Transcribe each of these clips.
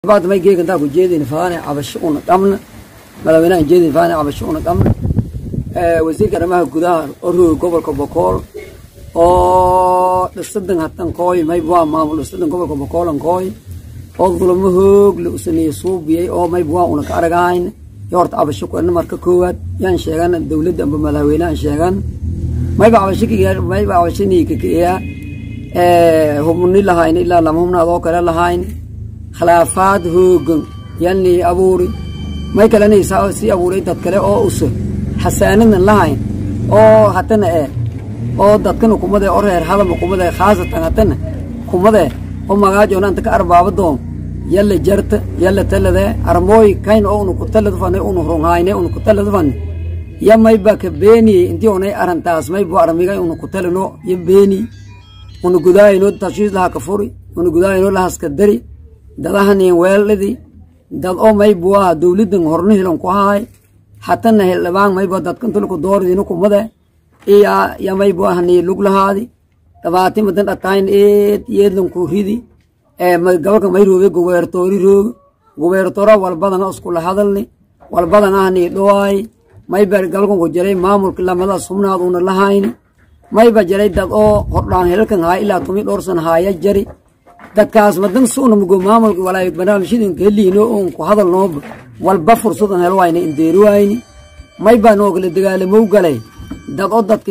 بعد ما يجي كنت أقول جيدين فاني عبشون قمنا ملوينا جيدين فاني عبشون قمنا wasiirka arrimaha gudaha orooga gobolka bokool oo dhisadan hatan kooy mayb waa maamul dhisadan gobolka bokoolan kooy oo dulamo hoog la usameeyey suubiyey oo mayb waa una ka aragahayn yo horta cabasho kuena marka koowaad yaan sheegan dowladda amba madaxweynehan sheegan mayba cabashomayba cabashaniikakaeya hubni lahayn ilaa lama hubnaad oo kale lahayn khilaafaad hoogan yani abuuri may kalena sii abuuray dad kale oo usa xasaanadan lahayn oo hatana ee oo dadkana kumade o reer hadama kumade khaasatan hatana kumade oo magaajoona anta ka arbaabadoom yalla jarta yalla talade armooy kayn oo unu kutaladu fane unu runhayne unu kutaladu fane ya mayba ka beeniye intii onay arantaas maybo armiga unu kutalano ya beeni unu gudaayino tashiis laha ka furi unu gudaayino lahaska dari dadahanin weeldhadi dad oo maybuaha dowladan horna hilan ku hahay hatana hildhibaan mayba dadkantulku dooridinu kumade iya ya maybuahani lug lahaadi dhabaati madan dhatayn eed yeedlanku ridi gobolka may roobe gubeertoori rooge gubeertoora walbadana iskula hadalni walbadana ahni dhowaay mayba gobolkan ku jiray maamulka lamada subnaad una lahayni mayba jiray dad oo hordhaan helalkan haay ilaa tumi dhowrsan haaya jari dadkaas madan suuna mugo maamulka walaay barnaamijyadan kaheliino oon ku hadal nooba walba fursadan hel wayna indeeri wayni mayba noogala dagaalamow galay dad oo dadki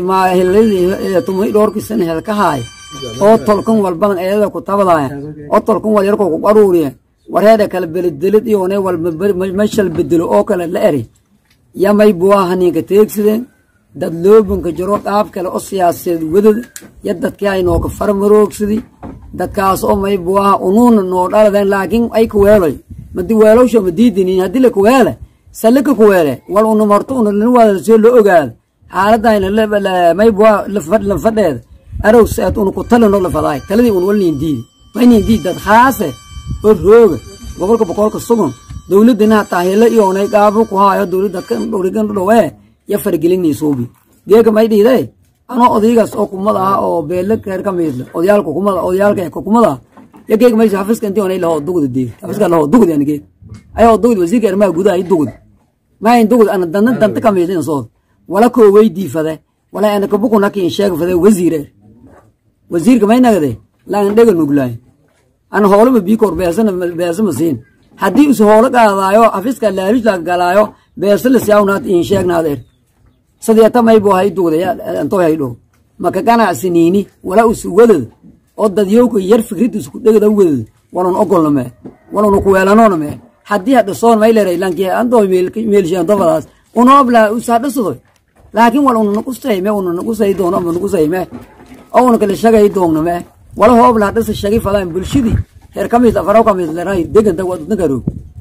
tumi dhowrkii sana hel ka haay oo tolkan walbadan eedada ku tabadaaya oo tolkan wal yarkoo ku qaruuriya wareeda kala beledelid iyoone walmashal bedelo oo kale la eri ya maybuwa haniinka teegsadeen dad loobanka jiro qaab kale oo siyaasadeed wadad ya dadkii ay nooka farmaroogsadi dadkaas oo maybuwaha unuuna noo dhaladeen laakiin ay kuweeloy madi weelowsha ma diidinin haddii la kuweele sallika kuweele wal una marto una lin waada soo loo ogaada xaaladayna maybuwa lanfadheeda arow saad una ku talino lafadaay taladii un walnin diidi maynin diid dad khaase oo rooga gobolka boqolka sugan dowladina hataa helo iyoonay gaabo ku haayo dowladda dhorigan dhowee ya fargelinay suubi geega may dhiiday anoo odaygaas oo kumad ah oo beele reer ka miidle odayaalka kumada odayaalka ee kumada ya geega maysa xafiska intii onay lahoo dugda deeg xafiska lahoo dugda ani geeg ayoo dugda wasiirka arrimaha gudaha i dugda maayin dugda ana danta danta ka miidle sood wala koo weydii fade wala ana kabukuna kiin sheega fade wasiire wasiirka may nagade laan dhega nuglaay ana hoolama biikoor beesana beesama siin haddii is hoolo qaadaayo xafiska laarish la galaayo beesa la siyaawnaad iin sheegnaad er sadeeta maybu hay dugda antoo hay dhow maka ganacsiniini wala us wadad oo dadyowka yar fikrid isku dhegada wadad walun ogolna mee waluna kuweelanoona mee haddii hadhasoon may leeray lanki antoo meelsheentofadaas unoobla usadhasadoy laakiin wal una naqusayme una naqusay doono ama naqusayme oo una kala shagay doogna mee wala hoobla hadhasa shagi fadaan bulshadii heer ka mid afaraw ka mid leeray deganta waa dadna garoog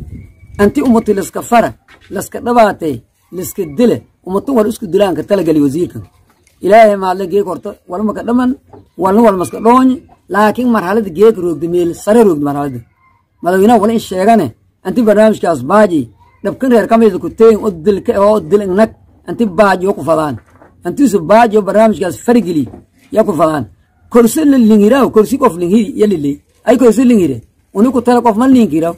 anti ummati laska fara laska dhabaatay laska dile ummatu wal isku dilaanka talagali wasiirkan ilaahay maadle geeg horta walma ka dhaman walna wal maska dhoony laakiin marxalada geeg roogda meel sare roogda marxalada madaxweynaha wala in sheegane anti barnaamijkaas baaji dhabkan reer ka mid ku teegin oo dilka oo dilingnag anti baaji oo ku fadaan antiisu baaji oo barnaamijkaas fargeli yaa ku fadaan korsi la lingiraaw korsi qof lingiri yaliley ay korsi lingire uni ku tala qof ma lingiraw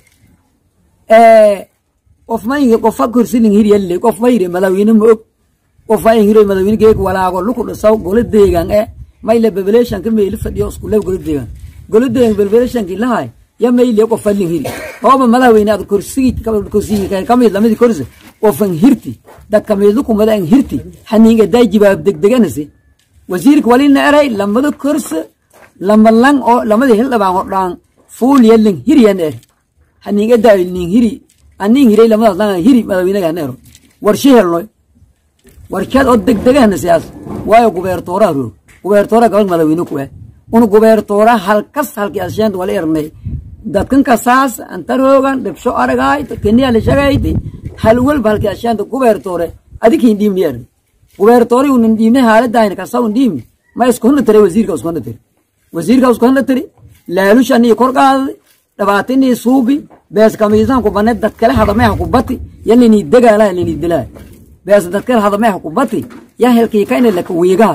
qof ma ingi qofa korsi lingiri yaliley qof ma yiri madaxweyne ma og qof ma ingiro madaxweyne geeg walaago luku dhisaw golo deegan e mayle bebeleeshanka meeli fadhiyo iskule golo deegan golo deegan bebeleeshanki lahay ya mayle qofa lingiri hooba madaxweyne ad korsigi korsigi kamid lamidi korsi qofan hirti dadka meedlu kumada an hirti haniinga day jibaab degdeganasi wasiirka walina eray lamada korsi lama lang oo lamada hildhabaan hodhaan fuul yalin hiriyan er haniinga daayil nin hiri anin hiray lamadaas lang hiri madaxweynaga neero warshe helnoy warshad oo degdegahna siyaas waayo gubeertooraha roog gubeertooraha gabal madaxweyne ku eh una gubeertooraha halkas halkii asheenta wala ernay dadkan kasaas anta roogan dhibsho aragaay keniya la shagayti hal walba halkii asheenta gubeertoore adikin dhiimni er gubeertoore unan dhiimne haaladayna kasa un dhiimni ma isku hana tare wasiirka isku hana tari wasiirka isku hana tari laalushanii kor qaaday dhabaatanii suubi bees kamiisan ku banne dad kale hadameha ku bati yalini dagaala yalini dilaa bees dad kale hadameha ku bati ya helkii kayna laka wiigahay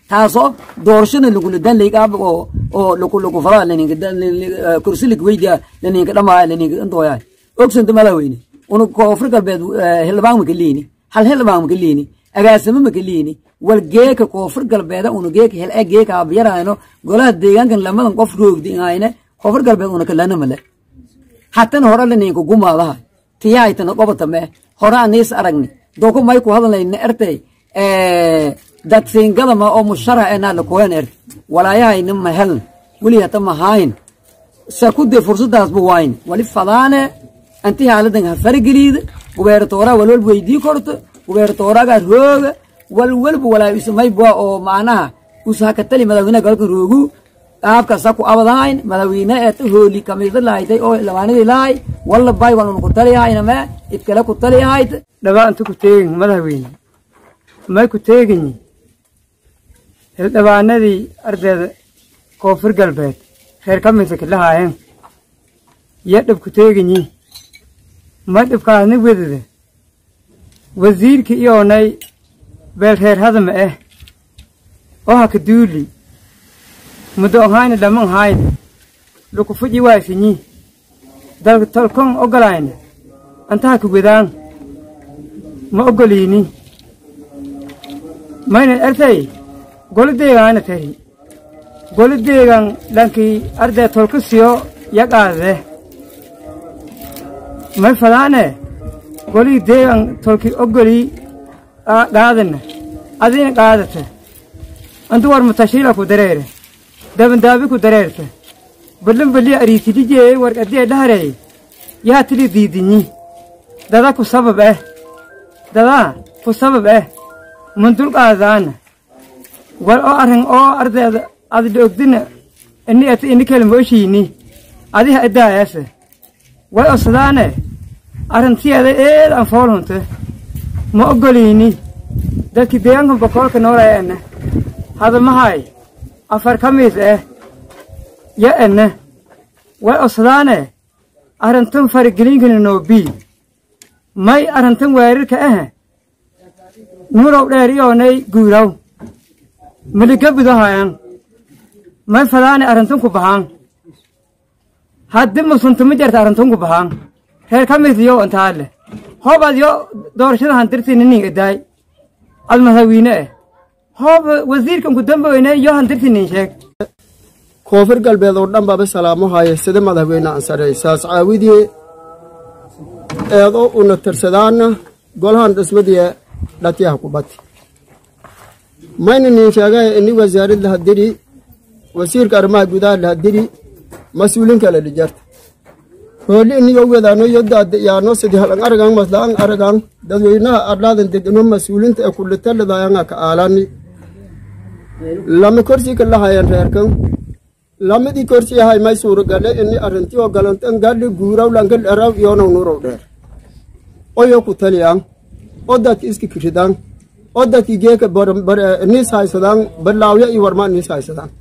taasoo doorashada lagula dan laygaab oo oo lagu lagu fara laninka kursi lagweydiya laninka dhamaa laninka intooyaa ogsanta madaxweyne una koonfur galbeed xildhibaan maka liini hal xildhibaan maka liini agaasimo maka liini wal geeka koonfur galbeeda una geeka hel e geeka abiyarayno golaha deegaankan lamadan qof roogdi ayne koonfur galbeed una kalana male hatana hore laninka gumaadaha tiyahaytana qobata mee hore aniis aragni doko may ku hadlayna ertay dadsiingadama oo musharax enaa lakuhen ert walaayahayna ma heln weli hata mahayn sakude fursadaasba wayn wali fadaane anti haaladan ha fargeliida gubeertooraa walwalba weydii korto gubeertooragaa rooga walwalba walaa ismaybwa oo macnaha usahakatali madaxweynaha galka roogu qaabkasa ku abadahayn madaxweyne eeta hooli kamiisa lahaytay oo labaanadii lahay walla bay walun ku taliyahayna mee idkale ku taliyahayt dhabaanta ku teegin madaxweyne may ku teeginyi hildhibaanadii ardayda koonfur galbeed reer ka misaka lahaayeen iyo dhib ku teeginyi ma dhibkaasni wedada wasiirka iyoonay beel reer hadama ah oo haka duuli muddo ohayna dhaman hayna luku fuji waasinyi dalka tolkon ogolayna anta haka wedaan ma ogoliini maynan ertay golo deegaana tari golo deegan dhankii arday tolka siyo yaqaadade may fadaane golii deegan tolki ogolii qaadana adina qaadata antu war mutashiila ku dareere dabandaabi ku dareerta ballan balli ariitidijee warqadee dhaharey yaa tili diidinyi dada ku sabab eh dadaa ku sabab eh mundul qaadaana war oo arrin oo ardayda adida ogdina ini ata ini kalmooshiini adiha idaayaase way osadaane arrintiyeeda eed aan foolhunte ma ogoliini dadkii deegaanka bokoolka noolaya ene hadamahay afar ka miis eh ya ene way osadaane arrintan farigeliinkana noobii may arrintan weerarka ahe nurow dheer iyoonay guuraw maliga budahayan may fadaane arrintan ku baxaan haddi musunta ma jarta arrintan ku baxaan reer ka mis iyo intaale hoob ad yo doorashada hantirtini nin idaay ad madaxweyne eh hoob wasiirkan ku damboweyne yo hantirtinin sheeg koonfur galbeed oo dhan baba salaamo haaye sida madaxweyne ansarey saas caawidii eedo una tirsadaana golahan dhismadii dhatiyaha kubati mayna nin sheegay ini wasaarid lahadiri wasiirka arrimaha gudaha lahadiri mas-uuliin kale dhijarta hooli iniyo wedaano yodaada yaano sidi halan aragan maslaan aragan dadweynaha adlaadan degano mas-uulinta ee kulitalidaayanga ka aalani lama korsi ka lahayan reerkan lamadii korsi ahay may suuragale ini arrinti oo galantan gadhi guuraw lanka dheraw iyonaw nurow dheer oyo ku taliyaan oo dadki iski kiridaan oo dadki geeka niis haysadaan balaawya iyo warmaa niis haysadaan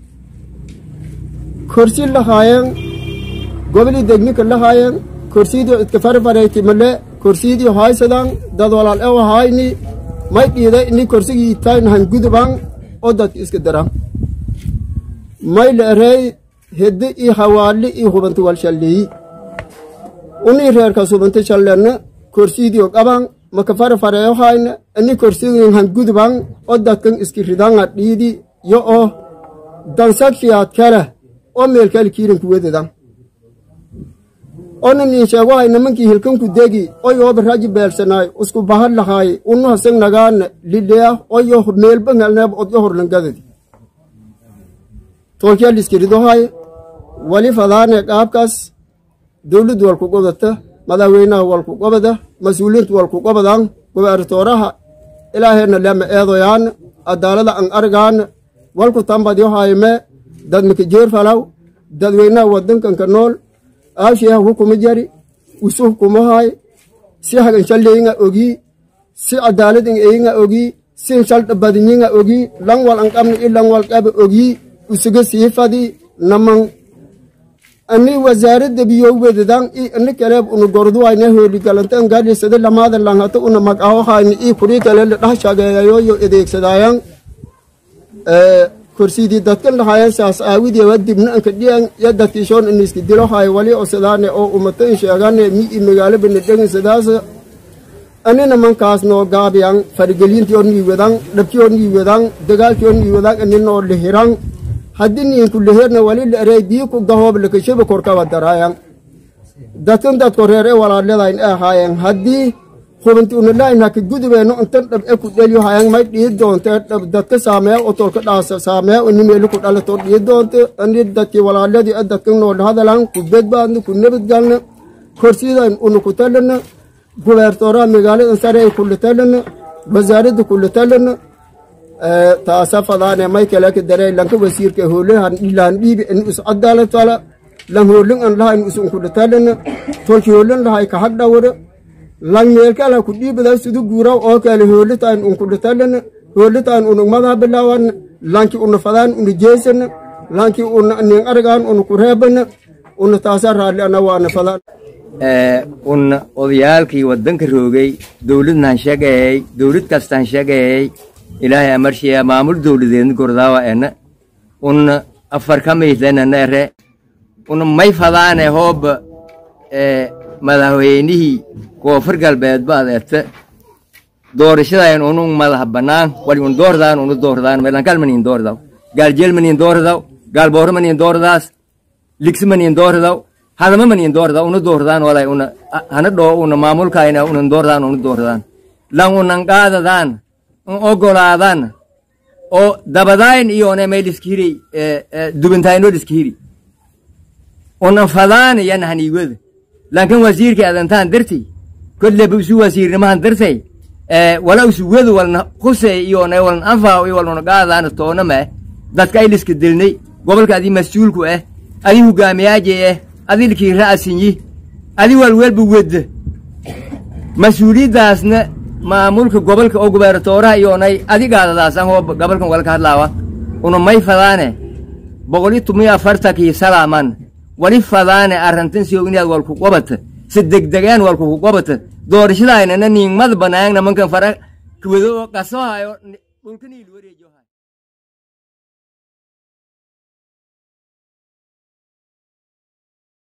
korsi lahaayeen goboli degnika lahaayeen korsidii idka farfareyti male korsidii haysadaan dad walaal ew hayni may dhiiday ini korsigii tayn hangudubaan oo dadki iska daraan may leerey hedde i hawaali i hubanti wal shalleeyi unii reerkas hubanti shallenna korsiidio qaban maka farfareyo hayna ini korsigin hanguduban oo dadkan iski ridanga dhiidi yo oo dansagfiyaad kale oo meelkali kiirin kuwededan ona nin sheego hay nimankii hilkanku degi oyooba raji beelsanaay usku bahad lahaay unu hasag nagaana lileya oyo meelba ngalneeb odyo horlangadadi tolkiya liskiridohay wali fadaane qaabkaas dowladdu walku qobdata madaxweynaha walku qobada mas-uuliintu walku qobadan gubertooraha ilaaheenna lema eedoyaan adaalada an argaana walku tambadyohayme dad mikajeer falaw dadweynaha wadankanka nool aasheeha hukuma jari usu hukumahay si hagan shalleeyinga ogii si cadaaladin eyinga ogii si shaldhabadinyinga ogii lan wal an qabni i lan wal qaba ogii usuga siifadi naman ani wasaaradda biyo wedadan i ani kaleeb una gorduwayna hooli galantan gaadhisada lamaada langhata una magaho hayni i kuri kale la dhah shageeyayoyo adeegsadaayan korsidii dadkan lahaayeen saas aawidii waa dibna anka dhiyan ya dadkiishoon iniski dilo haay wali oo sidaane oo ummata in sheegane mi i magaalo bana dhegin sidaas anina mankaas noo gaabiyan farigelintii oo nii wadan dhabkii oo nii wadan dagaalkii oo nii wadan aninoo lihiran haddii niinku lihirna wali la erey bii ku gahoob lakashaba korkaba daraayan dadkan dadko reer e walaaladayn e ahaayen haddii hubinti unalayn haka gudubeeno intan dhab e ku dhelyo hayan may dhii doonte dhab dadka saameeya o tolka dhaasa saameeya ini meeli ku dhalato dhii doonte ani dadkii walaaladii e dadkan nool hadalan ku bedbaadna ku nabadgalna korsidan una ku talana gubertoraa magaalada sare ay kula talana wasaaradda kula talana taasa fadaane may kale ka darey lanka wasiirka hoolahan ilaan dhiibi in is cadaalad fala lan hoolin an laha in is unkula talana tolki hoolin lahay ka hag dhawra lan meelkala ku dhiibada sidu guura oo kale hoolitaan unkula talana hoolitaan unugmadaa bilaawan lanki una fadaan una jeesana lanki una nin argaan una ku reebana una taasa raalli ana waana fadaan un odayaalkii waddanka roogay dowladnan sheegayay dowlad kastaan sheegayay ilaahay amarshiya maamul dowladeedna gordaawa ena un afar ka miidlenana ere un may fadaane hoob madaxweynihii koonfur galbeed baad erte doorashadayn unun madax bannaan wali un doordaan unu doordaan melankal manin doordaw gaaljeel manin doordaw gaalbooro manin doordaas ligsi manin doordaw hadama manin doorda unu doordaan walay una hana dhoo una maamulkayna unan doordaan unu doordaan lan unan qaadadaan un ogolaadan oo dabadayn iyone may liskihiri dubintayno liskihiri unan fadaan yan haniiwada lankan wasiirka adantaan dirti kolleba isu wasiirnimahan dirtay wala isu wedu walna khusey iyone walna anfaaw iyo walna qaadadaana toona meh dadka ay liska dilnay gobolka adii mas-uulku ah adii hogaamiyaaje ah adilkii ra'sinyi adi walwelba wedda mas-uuliyaddaasna maamulka gobolka oo gubernatooraha iyoonay adigaadadaasan hoo gobolkan walka hadlaawa una may fadaane boqoli tumiyo afartankii salaaman wali fadaane arrantan siyo inaad walku qobata si degdegaan walku ku qobata doorashadaynana niingmad banaang namankan fara kwado oo qasohayo dhulkaniil wareejohay